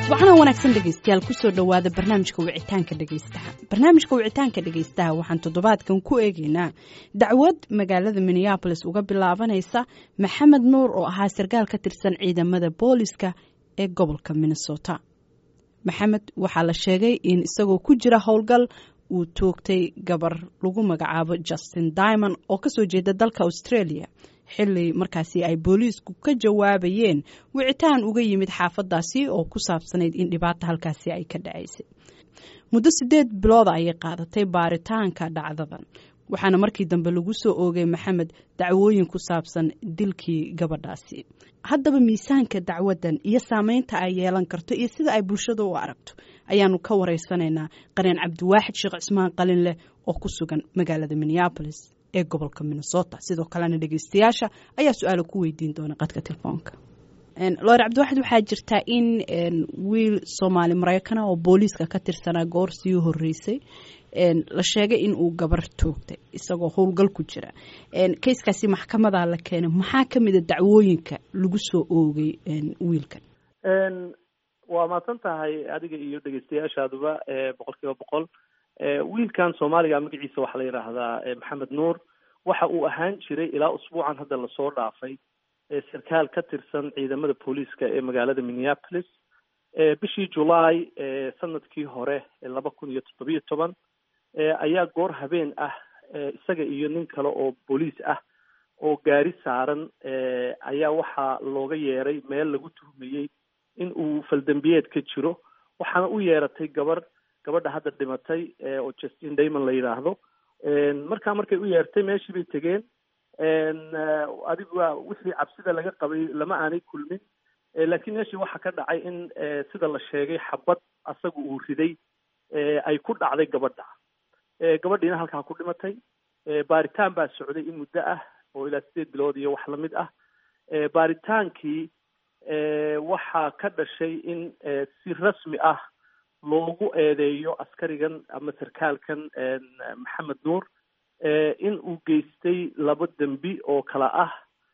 waxaana wanaagsan dhegaystayaal kusoo dhowaada barnaamijka wicitaanka dhegaystaha barnaamijka wicitaanka dhegaystaha waxaan toddobaadkan ku eegaynaa dacwad magaalada minneabolis uga bilaabanaysa maxamed nuur oo ahaa sarkaal ka tirsan ciidamada booliska ee gobolka minnesota maxamed waxaa la sheegay in isagoo ku jira howlgal uu toogtay gabar lagu magacaabo justin dimond oo kasoo jeeda dalka australia xili markaasi ay booliisku ka jawaabayeen wicitaan uga yimid xaafadaasi oo ku saabsanayd in dhibaata halkaasi ay ka dhacaysay muddo sideed bilooda ayay qaadatay baaritaanka dhacdadan waxaana markii dambe lagu soo oogay maxamed dacwooyin ku saabsan dilkii gabadhaasi haddaba miisaanka dacwadan iyo saameynta ay yeelan karto iyo sida ay bulshada u aragto ayaanu ka wareysanaynaa qareen cabdiwaaxid sheekh cismaan qalin leh oo ku sugan magaalada minneabolis ee gobolka minnesota sidoo kalena dhegeystayaasha ayaa su-aala ku weydiin doona qadka telefoonka loor cabdiwaxid waxaa jirtaa in wiil soomaali maraykana oo booliiska ka tirsanaa goor sii horeysay la sheegay in uu gabar toogtay isagoo howlgal ku jira kayskaasi maxkamadaa la keenay maxaa ka mida dacwooyinka lagu soo oogay wiilkan waa mahadsan tahay adiga iyo dhegeystayaashaaduba boqol kiiba boqol wiilkan soomaaliga magaciisa waxaa la yidhaahdaa maxamed nuur waxa uu ahaan jiray ilaa usbuucan hadda lasoo dhaafay sarkaal ka tirsan ciidamada booliiska ee magaalada minneapolis bishii julaay sanadkii hore laba kun iyo toddobiyo toban ayaa goor habeen ah isaga iyo nin kale oo booliis ah oo gaari saaran ayaa waxaa looga yeeray meel lagu tuhmayey in uu faldambiyeed ka jiro waxaana u yeeratay gabar gabadha hadda dhimatay oo justin damon la yidhaahdo markaa markay u yeertay meeshii bay tegeen adigu waa wixii cabsida laga qabay lama aanay kulmin laakiin meeshii waxaa ka dhacay in sida la sheegay xabad asaga uu riday ay ku dhacday gabadha gabadhiina halkaa ku dhimatay baaritaan baa socday in muddo ah oo ilaa sideed bilood iyo wax lamid ah baaritaankii waxaa ka dhashay in si rasmi ah loogu eedeeyo askarigan ama sarkaalkan maxamed nuur in uu geystay laba dembi oo kala ah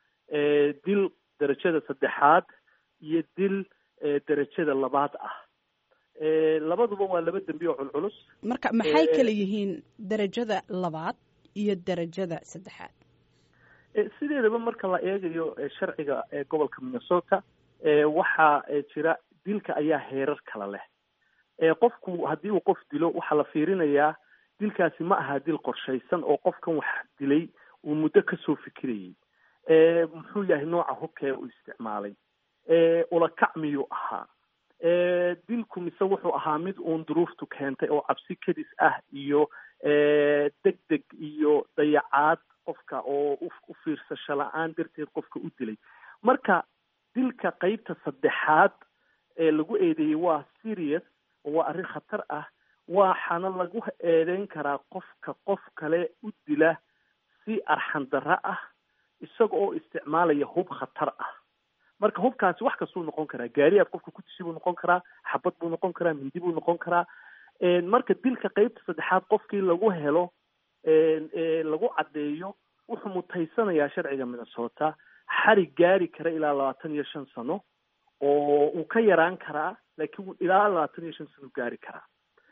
dil derajada saddexaad iyo dil derajada labaad ah labaduba waa laba dembi oo culculus marka maxay kala yihiin derajada labaad iyo derajada saddexaad sideedaba marka la eegayo sharciga gobolka minnesota waxaa jira dilka ayaa heerar kala leh qofku haddii uu qof dilo waxaa la fiirinayaa dilkaasi ma aha dil qorshaysan oo qofkan wax dilay uu muddo kasoo fikirayay muxuu yahay nooca hubkee uu isticmaalay ulakac miyuu ahaa dilku mise wuxuu ahaa mid uun duruuftu keentay oo cabsi kadis ah iyo deg deg iyo dayacaad qofka oo u fiirsasho la-aan darteed qofka u dilay marka dilka qeybta saddexaad ee lagu eedeeyey waa serious oo waa arrin khatar ah waxaana lagu eedeyn karaa qofka qof kale u dila si arxan darro ah isaga oo isticmaalaya hub khatar ah marka hubkaasi wax kastuu noqon karaa gaariyaad qofka ku tishi buu noqon karaa xabad buu noqon karaa mindi buu noqon karaa marka dilka qeybta saddexaad qofkii lagu helo lagu caddeeyo wuxuu mutaysanayaa sharciga minnesota xarig gaari kara ilaa labaatan iyo shan sano oo uu ka yaraan karaa laakiin ilaa labaatan iyo shan sano gaari karaa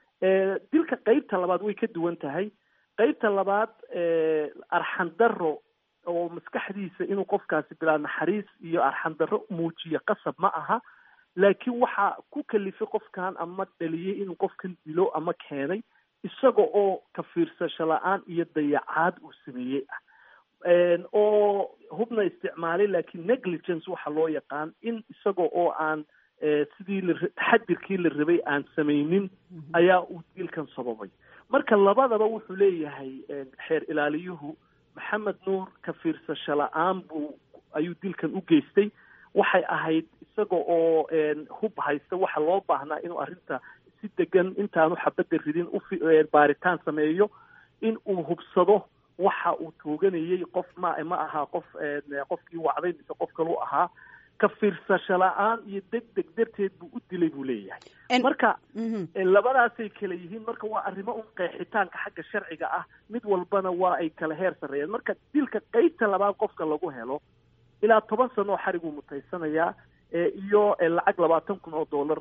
dilka qeybta labaad way ka duwan tahay qeybta labaad arxan darro oo maskaxdiisa inuu qofkaasi bilaa naxariis iyo arxan darro muujiyo qasab ma aha laakiin waxaa ku kalifay qofkan ama dhaliyey inuu qofkan dilo ama keenay isaga oo ka fiirsasho la-aan iyo dayacaad uu sameeyey ah oo hubna isticmaalay laakiin negligence waxa loo yaqaan in isaga oo aan sidii la taxadirkii la rabay aan samaynin ayaa uu dilkan sababay marka labadaba wuxuu leeyahay xeer ilaaliyuhu maxamed nuur ka fiirsasho la-aan buu ayuu dilkan u geystay waxay ahayd isaga oo hub haysta waxa loo baahnaa inuu arrinta si degan intaanu xabadda ridin ubaaritaan sameeyo in uu hubsado waxa uu tooganayey qof ma ma aha qof qofkii wacday mise qof kalu ahaa ka fiirsasho la-aan iyo deg deg darteed buu u dilay buu leeyahay marka labadaasay kala yihiin marka waa arrimo un qeexitaanka xagga sharciga ah mid walbana waa ay kala heer sarreeyeen marka dilka qeybta labaad qofka lagu helo ilaa toban sano oo xariguu mutaysanayaa iyo lacag labaatan kun oo dollar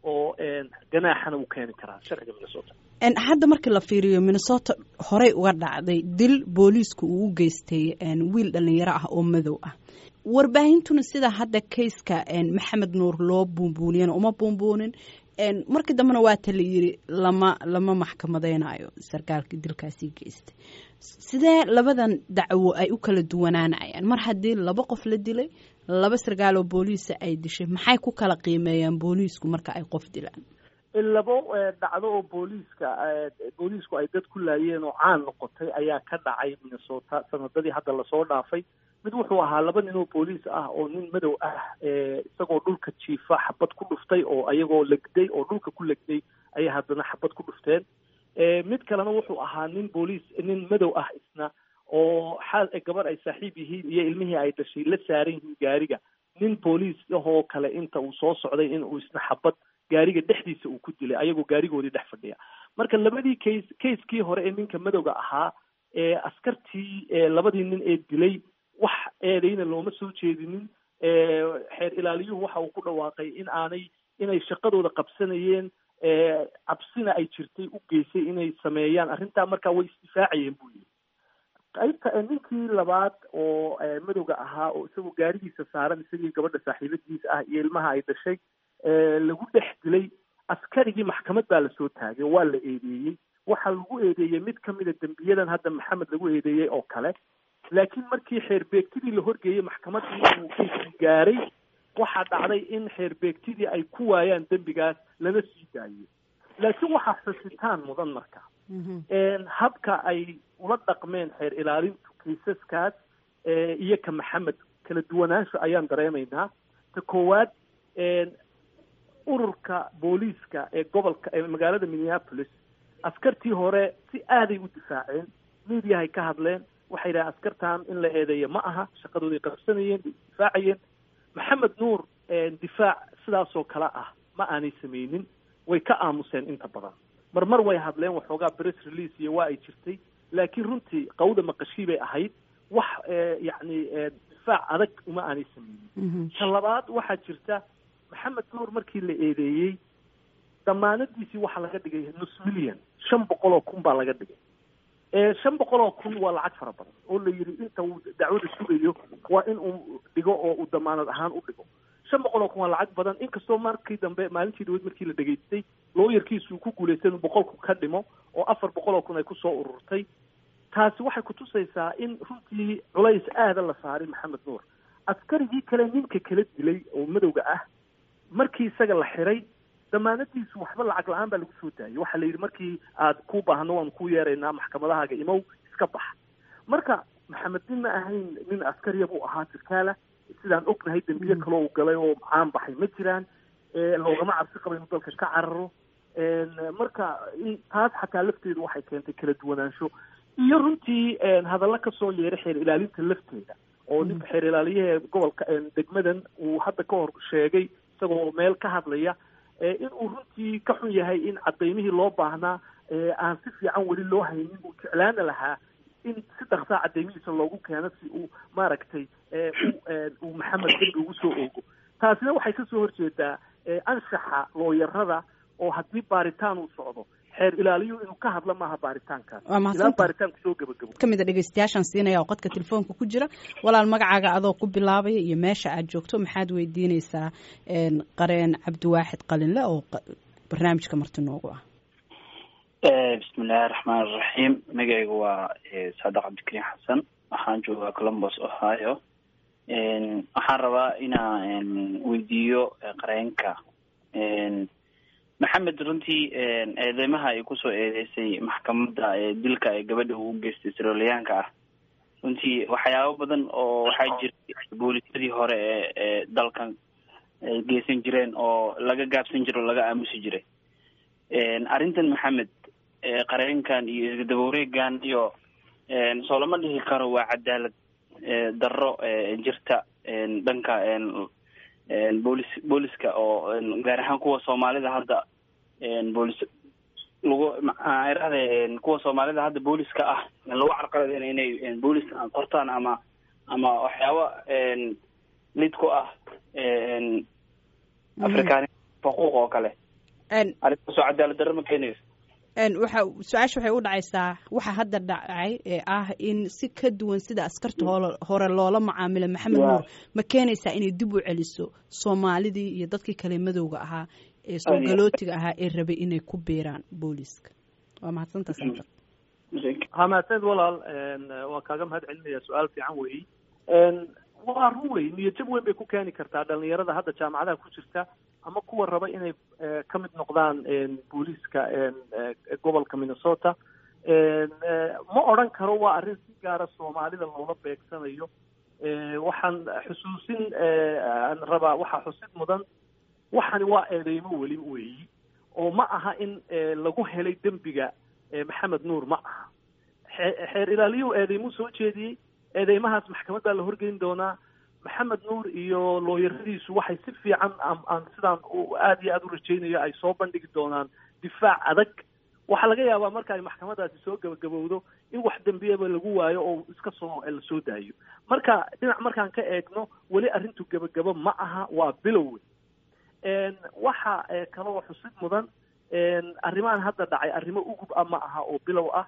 oo ganaaxana uu keeni karaa sharciga minnesota hadda markii la fiiriyo minnesota horey uga dhacday dil booliisku uu u geystay wiil dhalinyaro ah oo madow ah warbaahintuna sida hadda kayska maxamed nuur loo buunbuuniyana uma buunbuunin markii dambena waata la yiri lama lama maxkamadeynayo sarkaalkii dilkaasii geystay sidee labadan dacwo ay u kala duwanaanayaan mar haddii laba qof la dilay laba sarkaal oo booliisa ay dishay maxay ku kala qiimeeyaan booliisku marka ay qof dilaan labo dhacdo oo booliiska booliisku ay dad ku laayeen oo caan noqotay ayaa ka dhacay minnesota sanadadii hadda lasoo dhaafay mid wuxuu ahaa laba nin oo booliis ah oo nin madow ah isagoo dhulka jiifa xabad ku dhuftay oo ayagoo legday oo dhulka ku legday ayay haddana xabad ku dhufteen mid kalena wuxuu ahaa nin booliis nin madow ah isna oo xaal gabar ay saaxiib yihiin iyo ilmihii ay dhashay la saaran yihiin gaariga nin booliis ahoo kale inta uu soo socday in uu isna xabad gaariga dhexdiisa uu ku dilay ayagoo gaarigoodii dhex fadhiya marka labadii case casekii hore ee ninka madowga ahaa ee askartii labadii nin ee dilay wax eedayna looma soo jeedinin xeer ilaaliyuhu waxa uu ku dhawaaqay in aanay inay shaqadooda qabsanayeen cabsina ay jirtay u geysay inay sameeyaan arrintaa markaa way isdifaacayeen buu yidhi qaybta ninkii labaad oo madowga ahaa oo isagoo gaarigiisa saaran isagii gabadha saaxiibadiisa ah iyo ilmaha ay dhashay lagu dhex dilay askarigii maxkamad baa lasoo taagay waa la eedeeyey waxaa lagu eedeeyey mid kamida dembiyadan hadda maxamed lagu eedeeyey oo kale laakiin markii xeerbeegtidii la horgeeyey maxkamaddii uu keyskii gaaray waxaa dhacday in xeerbeegtidii ay ku waayaan dembigaas lana sii daayey laakiin waxaa xusitaan mudan marka habka ay ula dhaqmeen xeer ilaalintu kaysaskaas iyo ka maxamed kala duwanaansho ayaan dareemaynaa ta koowaad ururka booliiska ee gobolka ee magaalada minneapolis askartii hore si aaday u difaaceen mediahay ka hadleen waxay yidhahen askartan in la eedeeyo ma aha shaqadooday qabsanayeen bay isdifaacayeen maxamed nuur difaac sidaasoo kale ah ma aanay sameynin way ka aamuseen inta badan marmar way hadleen waxoogaa press release iyo waa ay jirtay laakiin runtii qawda maqashii bay ahayd wax yacni difaac adag uma aanay sameynin ta labaad waxaa jirta maxamed nuur markii la eedeeyey damaanadiisii waxaa laga dhigay nus million shan boqol oo kun baa laga dhigay shan boqol oo kun waa lacag fara badan oo la yidhi inta uu dacwada sugayo waa in uu dhigo oo uu damaanad ahaan u dhigo shan boqol oo kun waa lacag badan inkastoo markii dambe maalintii dhaweyd markii la dhegaystay looyarkiisu ku guulaystay inuu boqolku ka dhimo oo afar boqol oo kun ay kusoo ururtay taasi waxay kutusaysaa in runtii culays aada la saaray maxamed nuur askarigii kale ninka kala dilay oo madowga ah markii isaga la xiray damaanadiisu waxba lacag la-aan baa lagu soo daayay waxaa la yidhi markii aad ku baahno waanu ku yeeraynaa maxkamadahaaga imow iska bax marka maxamed nin ma ahayn nin askariya buu ahaa jirkaala sidaan ognahay dembiye kaloo uu galay oo caan baxay ma jiraan loogama cabsi qaba inuu dalka ka cararo marka taas xataa lafteedu waxay keentay kala duwanaansho iyo runtii hadalla kasoo yeeray xeer ilaalinta lafteeda oo ninka xeer ilaaliyaha gobolka degmadan uu hadda ka hor sheegay isagoo meel ka hadlaya in uu runtii ka xun yahay in cadaymihii loo baahnaa aan si fiican weli loo haynin uu jeclaana lahaa in si dhaksaa cadaymihiisa loogu keeno si uu maaragtay uu maxamed dembi ugu soo oogo taasina waxay kasoo horjeedaa anshaxa looyarada oo haddii baaritaan uu socdo xeer ilaaliyu inuu ka hadla maaha baaritaankaas ilaa baaritaanku soo gabagabo kamid a dhegeystayaashaan siinaya oo qadka telefoonka ku jira walaal magacaaga adoo ku bilaabaya iyo meesha aad joogto maxaad weydiineysaa qareen cabdiwaaxid qalinle oo barnaamijka marti noogu ah bismillahi raxmaan iraxiim magacaygu waa saadax cabdikariim xasan waxaan joogaa columbus ohio waxaan rabaa inaan weydiiyo qareenka maxamed runtii eedeymaha ay kusoo eedeysay maxkamadda dilka ee gabadha uu geystay siroliyaanka ah runtii waxyaabo badan oo waxaa jira boolisyadii hore ee ee dalkan ay geysan jireen oo laga gaabsan jiro o laga aamusi jiray arrintan maxamed qareenkan iyo isgadaba wareegan iyo soo lama dhihi karo waa cadaalad darro jirta dhanka boolis booliska oo gaar ahaan kuwa soomaalida hadda boolis lagu irahde kuwa soomaalida hadda booliska ah lagu carqaladeyna inay boolis qortaan ama ama waxyaaba lid ku ah afrikaan xuquuq oo kale arrintaasoo cadaalad darro ma keenayso waxa su-aasha waxay u dhacaysaa waxa hadda dhacay ee ah in si ka duwan sida askarta hore loola macaamila maxamed nuur ma keenaysaa inay dib u celiso soomaalidii iyo dadkii kale madowga ahaa ee soogalotiga ahaa ee rabay inay ku biiraan booliiska waa mahadsanta santar ha mahadsanid walaal waan kaaga mahad celinaya su-aal fiican weyi waa run wey niyajab weyn bay ku keeni kartaa dhalinyarada hadda jaamacadaha ku jirta ama kuwa raba inay ka mid noqdaan booliiska gobolka minnesota ma odran karo waa arrin si gaara soomaalida loola beegsanayo waxaan xusuusin aan rabaa waxaa xusid mudan waxani waa eedeymo weli weeyi oo ma aha in lagu helay dembiga maxamed nuur ma aha xeer ilaaliyuhu eedeymuu soo jeediyey eedeymahaas maxkamad baa la horgeyn doonaa maxamed nuur iyo looyaradiisu waxay si fiican aan sidaan aada iyo aada u rajaynayo ay soo bandhigi doonaan difaac adag waxaa laga yaabaa marka ay maxkamadaasi soo gabagabowdo in wax dembiyaba lagu waayo oo iska soo la soo daayo marka dhinac markaan ka eegno weli arrintu gebagabo ma aha waa bilow waxa kaloo xusid mudan arrimahan hadda dhacay arrimo ugub ah ma aha oo bilow ah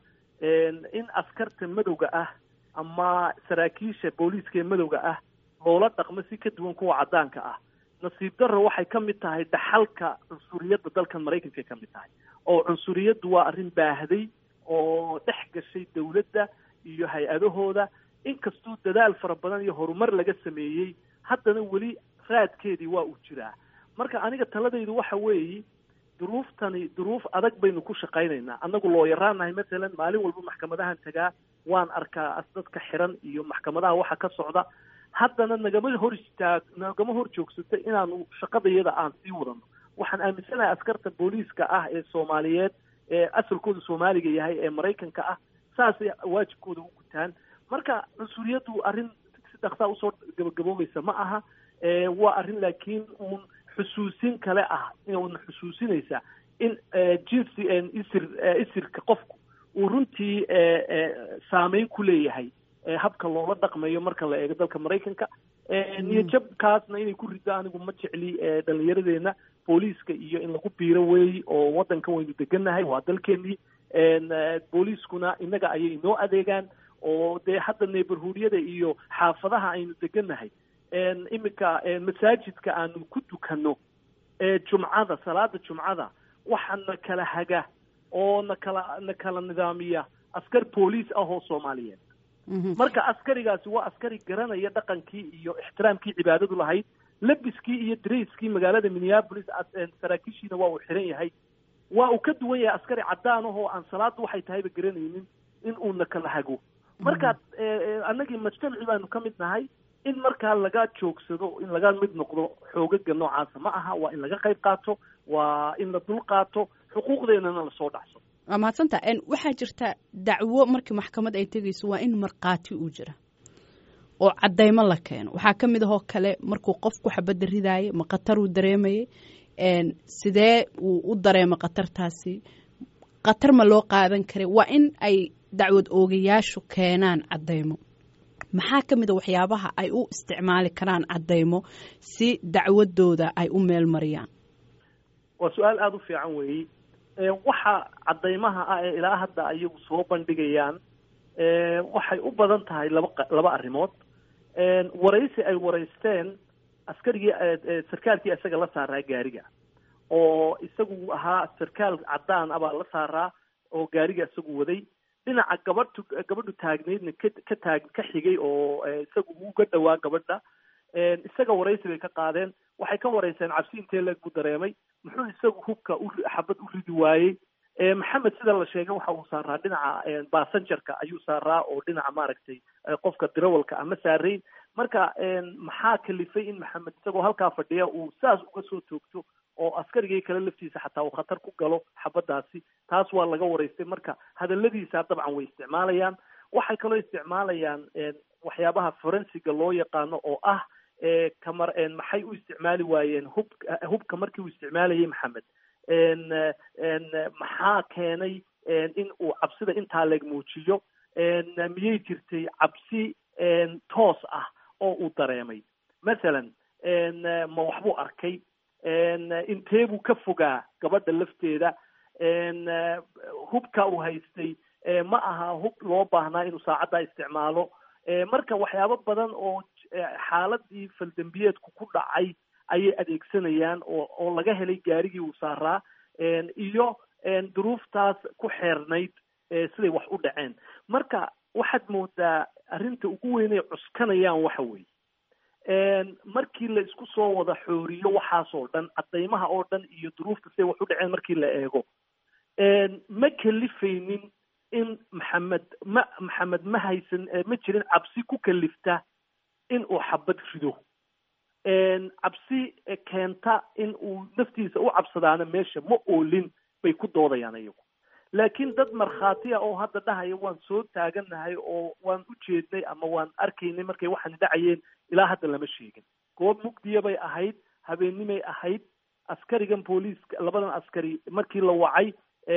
in askarta madowga ah ama saraakiisha booliiska ee madowga ah loola dhaqmo si ka duwan kuwa caddaanka ah nasiib darro waxay ka mid tahay dhaxalka cunsuriyadda dalkan maraykanka ka mid tahay oo cunsuriyaddu waa arrin baahday oo dhex gashay dawladda iyo hay-adahooda inkastuu dadaal fara badan iyo horumar laga sameeyey haddana weli raadkeedii waa uu jiraa marka aniga taladaydu waxa weeyi duruuftani duruuf adag baynu ku shaqaynaynaa annagu looyaraanahay masalan maalin walba maxkamadahan tagaa waan arkaa dadka xiran iyo maxkamadaha waxa ka socda haddana nagama hor istaag nagama hor joogsato inaanu shaqadayada aan sii wadano waxaan aaminsanahay askarta booliiska ah ee soomaaliyeed ee asalkooda soomaaliga yahay ee maraykanka ah saasay waajibkooda u gutaan marka cunsuriyaddu arrin si dhaksaa usoo gabagaboobaysa ma aha waa arrin laakiin uun xusuusin kale ah una xusuusinaysa in jinsi isir isirka qofku uu runtii saameyn ku leeyahay habka loola dhaqmayo marka la eego dalka maraykanka niyajabkaasna inay ku riddo anigu ma jecli dhallinyaradeena booliiska iyo in lagu biiro weey oo waddankan waynu degannahay waa dalkeenii booliiskuna innaga ayay inoo adeegaan oo dee hadda neighborhoodyada iyo xaafadaha aynu degannahay iminka masaajidka aanu ku dukanno jumcada salaada jumcada waxaa na kala haga oo na kala na kala nidaamiya askar booliis ah oo soomaaliyeed marka askarigaasi waa askari garanaya dhaqankii iyo ixtiraamkii cibaadadu lahayd labiskii iyo darayskii magaalada minneapolis saraakiishiina waa uu xiran yahay waa uu ka duwan yahay askari caddaan ahoo aan salaaddu waxay tahayba garanaynin in uuna kala hago marka annagii mujtamaci baanu ka mid nahay in markaa laga joogsado in laga mid noqdo xoogaga noocaasa ma aha waa in laga qayb qaato waa in la dul qaato xuquuqdeennana lasoo dhacso waa mahadsanta waxaa jirta dacwo markii maxkamad ay tegayso waa in markhaati uu jira oo caddaymo la keeno waxaa ka mid ahoo kale markuu qofku xabadda ridaayay ma khatar uu dareemayay sidee uu u dareemo khatartaasi khatar ma loo qaadan karay waa in ay dacwad oogayaashu keenaan caddaymo maxaa ka mid a waxyaabaha ay u isticmaali karaan caddaymo si dacwadooda ay u meel mariyaan waa su-aal aada u fiican weeyi waxa caddaymaha ah ee ilaa hadda ayagu soo bandhigayaan waxay u badan tahay laba laba arrimood waraysi ay waraysteen askarigii sarkaalkii isaga la saaraa gaariga oo isagu ahaa sarkaal caddaan ah baa la saaraa oo gaariga isagu waday dhinaca gabadhu gabadhu taagneydna ka ka taag ka xigay oo isagu uga dhowaa gabadha isaga waraysi bay ka qaadeen waxay ka warayseen cabsi intee leeg buu dareemay muxuu isagu hubka u xabad u ridi waayey maxamed sida la sheegay waxa uu saaraa dhinaca basanjarka ayuu saaraa oo dhinaca maaragtay qofka dirawalka ama saarayn marka maxaa kalifay in maxamed isagoo halkaa fadhiya uu saas uga soo toogto oo askarigii kale laftiisa xataa uu khatar ku galo xabaddaasi taas waa laga waraystay marka hadalladiisa dabcan way isticmaalayaan waxay kaloo isticmaalayaan waxyaabaha forensiga loo yaqaano oo ah kamar maxay u isticmaali waayeen hub hubka markii uu isticmaalayay maxamed maxaa keenay in uu cabsida intaa leeg muujiyo miyay jirtay cabsi toos ah oo uu dareemay masalan ma waxbuu arkay intee buu ka fogaa gabadha lafteeda hubka uu haystay ma aha hub loo baahnaa inuu saacaddaa isticmaalo marka waxyaabo badan oo xaaladii faldembiyeedku ku dhacay ayay adeegsanayaan oo oo laga helay gaarigii uu saaraa iyo duruuftaas ku xeernayd siday wax u dhaceen marka waxaad moodaa arrinta ugu weynay cuskanayaan waxa weeye markii la isku soo wada xooriyo waxaasoo dhan caddaymaha oo dhan iyo duruufta siday wax u dhaceen markii la eego ma kalifaynin in maxamed ma maxamed ma haysan ma jirin cabsi ku kalifta in uu xabad rido cabsi keenta in uu naftiisa u cabsadaana meesha ma oolin bay ku doodayaan iyagu laakiin dad markhaati ah oo hadda dhahaya waan soo taaganahay oo waan u jeednay ama waan arkaynay markay waxaani dhacayeen ilaa hadda lama sheegin goob mugdiya bay ahayd habeennimay ahayd askarigan booliiska labadan askari markii la wacay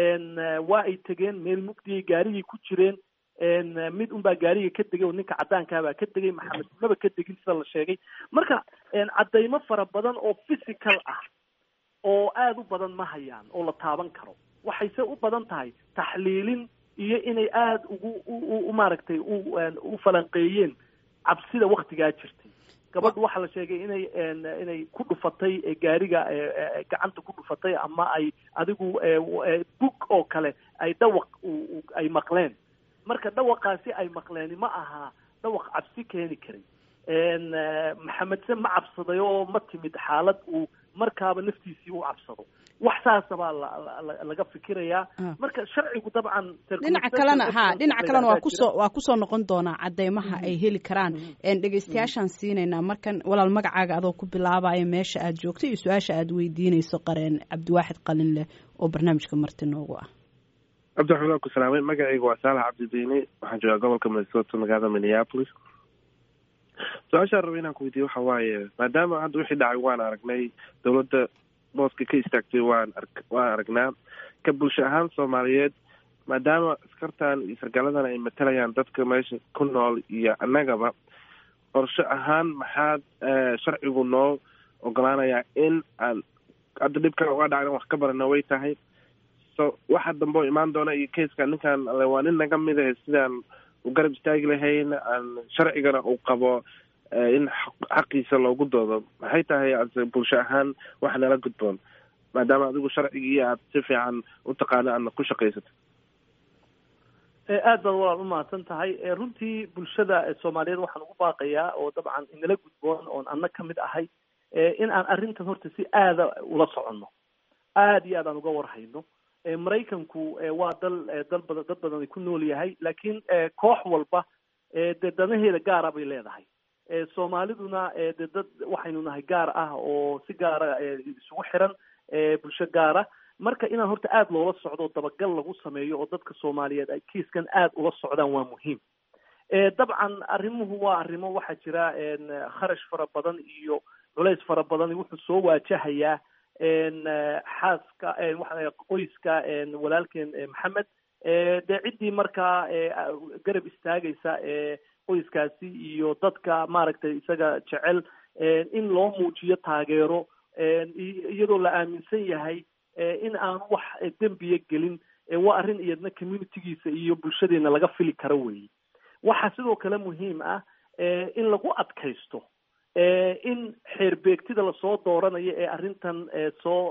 waa ay tegeen meel mugdiyay gaarigay ku jireen mid unbaa gaariga ka degay oo ninka caddaankaabaa ka degay maxamed maba ka degin sida la sheegay marka caddaymo fara badan oo physical ah oo aada u badan ma hayaan oo la taaban karo waxayse u badan tahay taxliilin iyo inay aada ugu u maaragtay u u falanqeeyeen cabsida waktigaa jirtay gabadhu waxaa la sheegay inay inay ku dhufatay gaariga gacanta ku dhufatay ama ay adigu bug oo kale ay dhawaq ay maqleen marka dhawaqaasi ay maqleeni ma aha dhawaq cabsi keeni karay maxamedse ma cabsaday oo ma timid xaalad uu markaaba naftiisii u cabsado wax saasa baa laga fikirayaa marka sharcigu dabcan dhinaca kalena ha dhinaca kalena waa kusoo waa kusoo noqon doonaa caddeymaha ay heli karaan dhegeystayaashaan siinaynaa markan walaal magacaaga adoo ku bilaabaya meesha aad joogto iyo su-aasha aad weydiinayso qareen cabdiwaaxid qalin leh oo barnaamijka marti noogu ah cabdiraxmaan waan ku salaamay magacayga waa saalax cabdidiini waxaan joogaa gobolka minnesota magaalada minneapolis su-aashaan raba inaan ku weydiiye waxa waaye maadaama hadda wixii dhacay waan aragnay dowladda booska ka istaagtay waan ar waan aragnaa ka bulsho ahaan soomaaliyeed maadaama askartan iyo sargaaladan ay matalayaan dadka meesha ku nool iyo annagaba qorsho ahaan maxaad sharcigu noo ogolaanayaa in aan hadda dhibkan uga dhacna wax ka barana way tahay so waxa dambe oo imaan doona iyo kaska ninkan waa nin naga mid ah sidaan u garab istaagi lahayn aan sharcigana uu qabo in xaqiisa loogu doodo maxay tahay bulsho ahaan wax nala gudboon maadaama adigu sharcigii aad si fiican u taqaano aadna ku shaqaysato aad baad walaal umahadsan tahay runtii bulshada soomaaliyeed waxaan ugu baaqayaa oo dabcan inala gudboon oon anna ka mid ahay in aan arrintan horta si aada ula soconno aada iyo aad aan uga warhayno maraykanku waa dal dal badan dad badan ay ku nool yahay laakiin koox walba dee danaheeda gaara bay leedahay soomaaliduna de dad waxaynu nahay gaar ah oo si gaara isugu xiran bulsho gaara marka inaan horta aada loola socdo dabagal lagu sameeyo oo dadka soomaaliyeed ay kiiskan aada ula socdaan waa muhiim dabcan arrimuhu waa arrimo waxaa jira kharash fara badan iyo culays fara badan wuxuu soo waajahayaa xaaska qoyska walaalkeen maxamed dee ciddii markaa garab istaagaysa qoyskaasi iyo dadka maaragtay isaga jecel in loo muujiyo taageero iyadoo la aaminsan yahay in aan wax dembiya gelin waa arrin iyadna communitygiisa iyo bulshadeena laga fili karo weeye waxaa sidoo kale muhiim ah in lagu adkaysto in xeerbeegtida lasoo dooranayo ee arrintan soo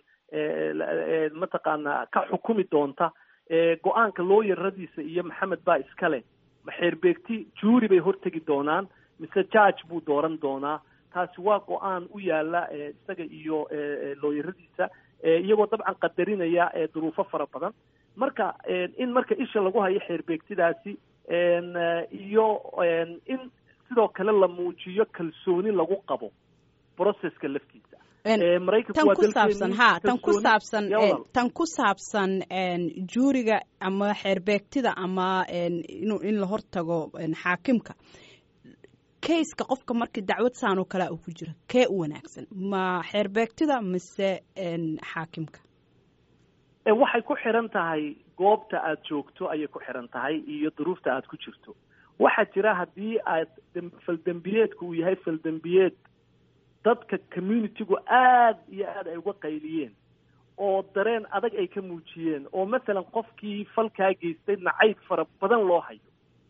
mataqaanaa ka xukumi doonta go-aanka looyaradiisa iyo maxamed baa iskale ma xeerbeegti juuri bay hortegi doonaan mise judge buu dooran doonaa taasi waa go-aan u yaala isaga iyo looyaradiisa iyagoo dabcan qadarinaya duruufo fara badan marka in marka isha lagu hayo xeerbeegtidaasi iyo in sidoo kale la muujiyo kalsooni lagu qabo processka laftiisa tan ku saabsan ha tan ku saabsan tan ku saabsan juuriga ama xeerbeegtida ama inu in la hortago xaakimka kayska qofka markii dacwad saan oo kalea uu ku jira kee u wanaagsan ma xeerbeegtida mise xaakimka waxay ku xiran tahay goobta aada joogto ayay ku xiran tahay iyo duruufta aada ku jirto waxaa jira haddii aad faldembiyeedku uu yahay faldembiyeed dadka communitygu aad iyo aad ay uga qayliyeen oo dareen adag ay ka muujiyeen oo masalan qofkii falkaa geystay nacayb fara badan loo hayo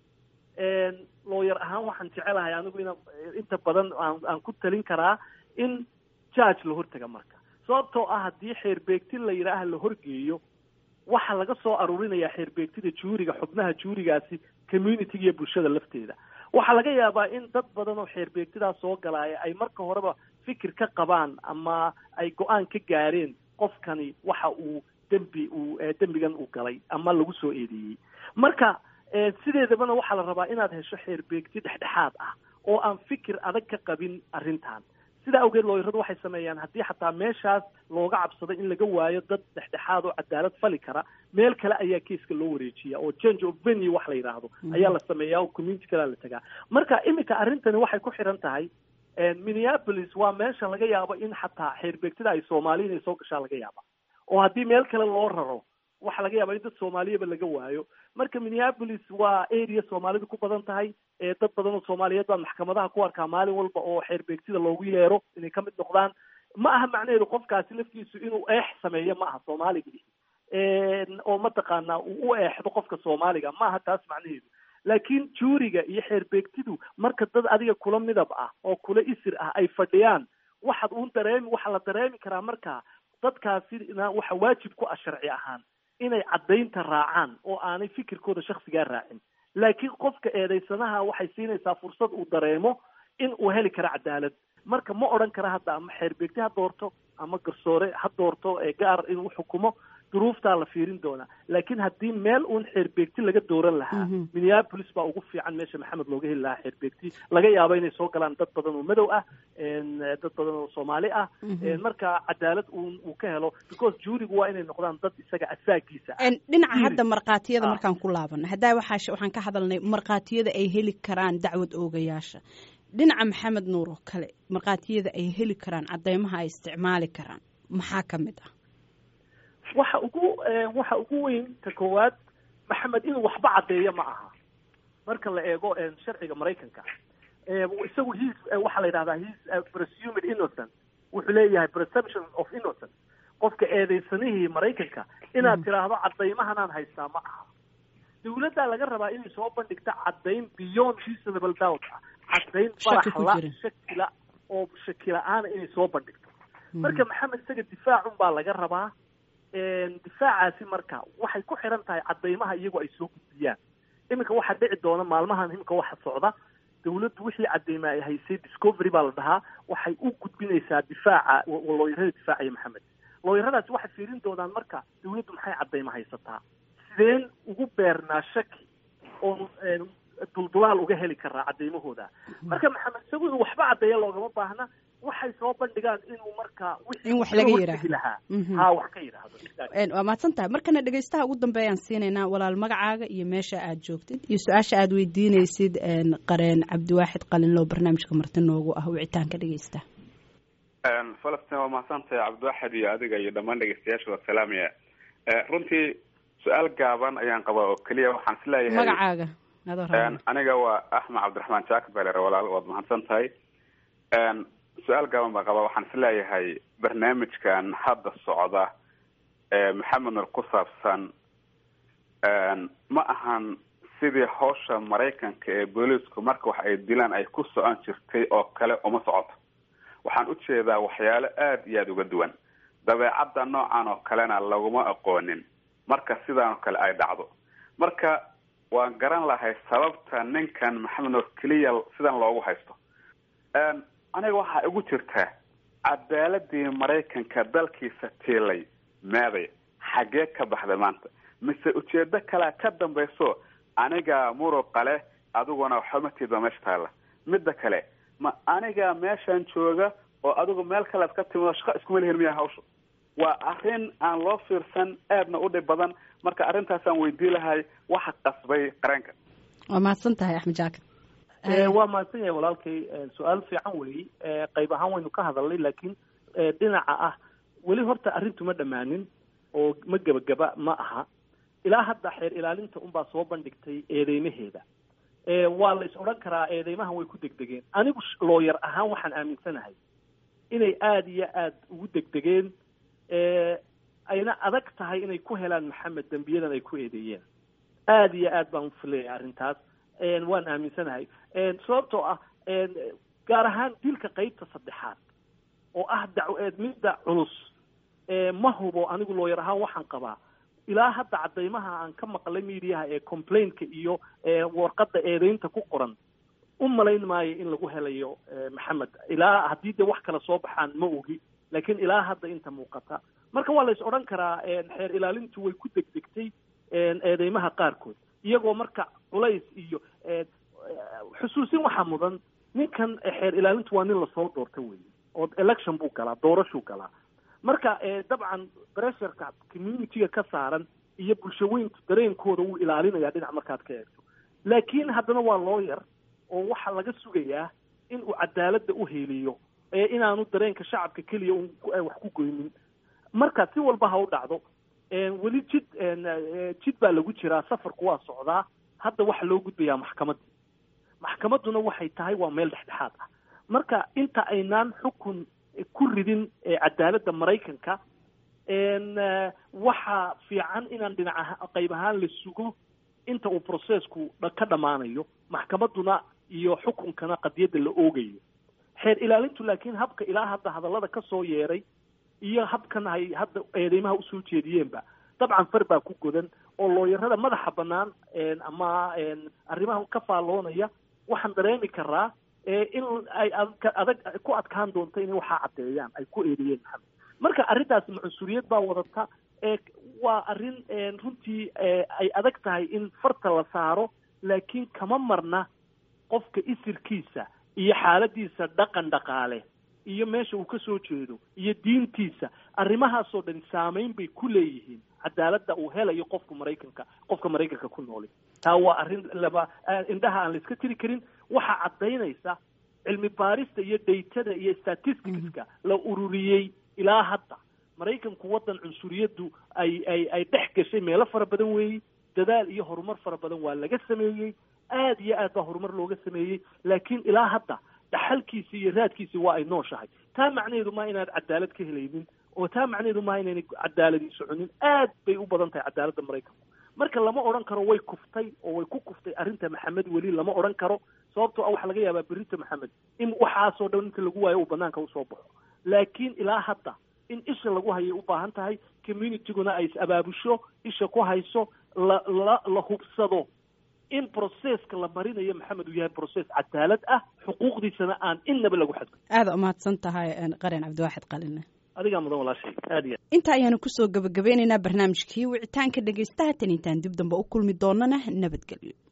looyar ahaan waxaan jecelahay anigu ina inta badan aan aan ku talin karaa in judge la hortaga marka sababtoo ah haddii xeerbeegti la yidhaaha la horgeeyo waxaa laga soo aruurinayaa xeerbeegtida juuriga xubnaha juurigaasi communityga iyo bulshada lafteeda waxaa laga yaabaa in dad badan oo xeerbeegtidaas soo galaaya ay marka horeba fikir ka qabaan ama ay go-aan ka gaareen qofkani waxa uu dembi uu dembigan uu galay ama lagu soo eedeeyey marka sideedabana waxaa la rabaa inaad hesho xeerbeegti dhexdhexaad ah oo aan fikir adag ka qabin arrintan sidaa awgeed looyaradu waxay sameeyaan haddii xataa meeshaas looga cabsado in laga waayo dad dhexdhexaad oo cadaalad fali kara meel kale ayaa keiska loo wareejiya oo change of venue wax la yidhaahdo ayaa la sameeyaa oo community kalea la tagaa marka iminka arrintani waxay ku xiran tahay minneapolis waa meesha laga yaabo in xataa xeerbeegtida ay soomaali inay soo gashaa laga yaaba oo haddii meel kale loo raro waxaa laga yaaba in dad soomaaliyaba laga waayo marka minneapolis waa area soomaalidu ku badan tahay dad badan oo soomaaliyeed baan maxkamadaha ku arkaa maalin walba oo xeerbeegtida loogu yeero inay ka mid noqdaan ma aha macnaheedu qofkaasi laftiisu inuu eex sameeyo ma aha soomaaliga oo mataqaanaa uu u eexdo qofka soomaaliga ma aha taas macnaheedu laakiin juuriga iyo xeerbeegtidu marka dad adiga kula midab ah oo kula isir ah ay fadhiyaan waxaad uun dareemi waxaa la dareemi karaa markaa dadkaasina waxa waajib ku ah sharci ahaan inay caddaynta raacaan oo aanay fikirkooda shaksigaa raacin laakiin qofka eedaysanaha waxay siinaysaa fursad uu dareemo in uu heli karo cadaalad marka ma odhan kara hadda ama xeerbeegti ha doorto ama garsoore ha doorto gaar inuu xukumo duruuftaa la fiirin doonaa laakiin haddii meel uun xeerbeegti laga dooran lahaa minneapolis baa ugu fiican meesha maxamed looga heli lahaa xeerbeegti laga yaabo inay soo galaan dad badan oo madow ah dad badan oo soomaali ah marka cadaalad uun uu ka helo because juurigu waa inay noqdaan dad isaga asaagiisa ah dhinaca hadda markhaatiyada markaan ku laabano haddaa waxaa waxaan ka hadalnay markhaatiyada ay heli karaan dacwad oogayaasha dhinaca maxamed nuur oo kale markhaatiyada ay heli karaan cadeymaha ay isticmaali karaan maxaa ka mid ah waxa ugu waxa ugu weyn ta koowaad maxamed inuu waxba caddeeyo ma aha marka la eego sharciga maraykanka isagu his waxaa la yidhahdaa his presumed innocent wuxuu leeyahay presumption of innocent qofka eedeysanihii maraykanka inaad tiraahdo caddaymahanaan haystaa ma aha dawladdaa laga rabaa inay soo bandhigto caddayn beyond reasonable doubt ah caddayn baraxla shakila oo shakila-aana inay soo bandhigto marka maxamed isaga difaacun baa laga rabaa difaacaasi marka waxay ku xiran tahay caddaymaha iyagu ay soo gudbiyaan iminka waxaa dhici doona maalmahan iminka waxa socda dawladdu wixii cadeyma ay haysay discovery baa la dhahaa waxay u gudbinaysaa difaaca looyarada difaacaya maxamed looyaradaasi waxay fiirin doonaan marka dawladdu maxay cadeyma haysataa sideen ugu beernaa shaki oo duldulaal uga heli karaa cadeymahooda marka maxamed isagu inuu waxba caddeeya loogama baahna waxay soo bandhigaan inuu marka in wax laga yidhaahdo ha wax ka yidhaahdo waa mahadsan tahay markana dhegeystaha ugu dambeeyaan siinaynaa walaal magacaaga iyo meesha aad joogtid iyo su-aasha aad weydiinaysid qareen cabdiwaaxid qalinlow barnaamijka marti noogu ah wicitaanka dhegeysta falastin waa mahadsantahay cabdiwaaxid iyo adiga iyo dhammaan dhegeystayaasha waa salaamaya runtii su-aal gaaban ayaan qabaa oo keliya waxaan isleeyahay magacaaga aniga waa axmed cabdiraxmaan jaakir beler walaal waad mahadsan tahay su-aal gaaban baa qabaa waxaan isleeyahay barnaamijkan hadda socda maxamed nur ku saabsan ma ahan sidii hawsha maraykanka ee booliisku marka wax ay dilaan ay ku socon jirtay oo kale uma socoto waxaan ujeedaa waxyaalo aada iyo aada uga duwan dabeecadda noocan oo kalena laguma aqoonin marka sidaan oo kale ay dhacdo marka waan garan lahay sababta ninkan maxamed nur keliya sidan loogu haysto aniga waxaa igu jirtaa cadaaladii maraykanka dalkiisa tiilay meeday xaggee ka baxday maanta mise ujeedo kalea ka dambayso aniga muruqa leh adiguna waxba matiidba meesha taalla midda kale ma aniga meeshan jooga oo adigu meel kalead ka timido shaqo iskuma lihin miya hawsha waa arrin aan loo fiirsan aadna u dhib badan marka arrintaasaan weydii lahay waxa qasbay qareenka waa mahadsan tahay axmed jaakir waa mahadsan yahay walaalkay su-aal fiican weyi qayb ahaan waynu ka hadalnay laakiin dhinaca ah weli horta arrintu ma dhammaanin oo ma gebagaba ma aha ilaa hadda xeer ilaalinta unbaa soo bandhigtay eedeymaheeda waa la is odhan karaa eedeymahan way ku degdegeen anigu looyar ahaan waxaan aaminsanahay inay aada iyo aada ugu degdegeen ayna adag tahay inay ku helaan maxamed dembiyadan ay ku eedeeyeen aada iyo aad baan ufilayay arrintaas waan aaminsanahay sababtoo ah gaar ahaan dilka qeybta saddexaad oo ah daw midda culus ma hubo anigu looyar ahaan waxaan qabaa ilaa hadda caddaymaha aan ka maqlay mediaha ee complaintka iyo warqadda eedeynta ku qoran u malayn maayo in lagu helayo maxamed ilaa haddii dee wax kale soo baxaan ma ogi laakiin ilaa hadda inta muuqata marka waa la is odhan karaa xeer ilaalintu way ku degdegtay eedeymaha qaarkood iyagoo marka culays iyo xusuusin waxaa mudan ninkan xeer ilaalintu waa nin lasoo doorta wey oo election buu galaa doorashuu galaa marka dabcan bressurka community-ga ka saaran iyo bulshaweyntu dareenkooda wuu ilaalinayaa dhinac markaad ka eegto laakiin haddana waa looyar oo waxaa laga sugayaa in uu cadaaladda u heliyo ee inaanu dareenka shacabka keliya un wax ku goynin marka si walba ha u dhacdo weli jid jid baa lagu jiraa safarku waa socdaa hadda waxaa loo gudbayaa maxkamaddii maxkamadduna waxay tahay waa meel dhexdhexaad ah marka inta aynaan xukun ku ridin cadaaladda maraykanka waxaa fiican inaan dhinac qayb ahaan la sugo inta uu processku ka dhammaanayo maxkamadduna iyo xukunkana qadiyadda la oogayo xeer ilaalintu laakiin habka ilaa hadda hadallada ka soo yeeray iyo habkan ay hadda eedeymaha usoo jeediyeenba dabcan far baa ku godan oo looyarada madaxa bannaan ama arrimaha ka faalloonaya waxaan dareemi karaa in ay adag ku adkaan doonto inay waxaa caddeeyaan ay ku eedeeyeen maxamed marka arrintaasi macunsuriyad baa wadata waa arrin runtii ay adag tahay in farta la saaro laakiin kama marna qofka isirkiisa iyo xaaladiisa dhaqan dhaqaale iyo meesha uu ka soo jeedo iyo diintiisa arrimahaasoo dhan saameyn bay ku leeyihiin cadaaladda uu helayo qofka maraykanka qofka maraykanka ku nooli taa waa arrin laba indhaha aan la iska tiri karin waxaa caddaynaysa cilmi baarista iyo daytada iyo statisticska la ururiyey ilaa hadda maraykanku waddan cunsuriyaddu ay ay ay dhex gashay meelo fara badan weeyey dadaal iyo horumar fara badan waa laga sameeyey aada iyo aad baa horumar looga sameeyey laakiin ilaa hadda dhaxalkiisi iyo raadkiisi waa ay nooshahay taa macnaheedu maa inaad cadaalad ka helaynin oo taa macnaheedu maa inaynay cadaaladii soconin aad bay u badan tahay cadaaladda maraykanku marka lama odhan karo way kuftay oo way ku kuftay arrinta maxamed weli lama odhan karo sababtoo ah waxaa laga yaabaa berito maxamed in waxaasoo dhan inta lagu waayo uu banaanka usoo baxo laakiin ilaa hadda in isha lagu hayay u baahan tahay communityguna ay is abaabusho isha ku hayso la la la hubsado in processka la marinayo maxamed uu yahay process cadaalad ah xuquuqdiisana aan innaba lagu xadgud aada umahadsan tahay qaren cabdiwaaxid qaline adigaa mudan walaashay aad iyo inta ayaanu kusoo gabagabeynaynaa barnaamijkii wicitaanka dhegaystaha tan intaan dib dambe u kulmi doonana nabadgelyo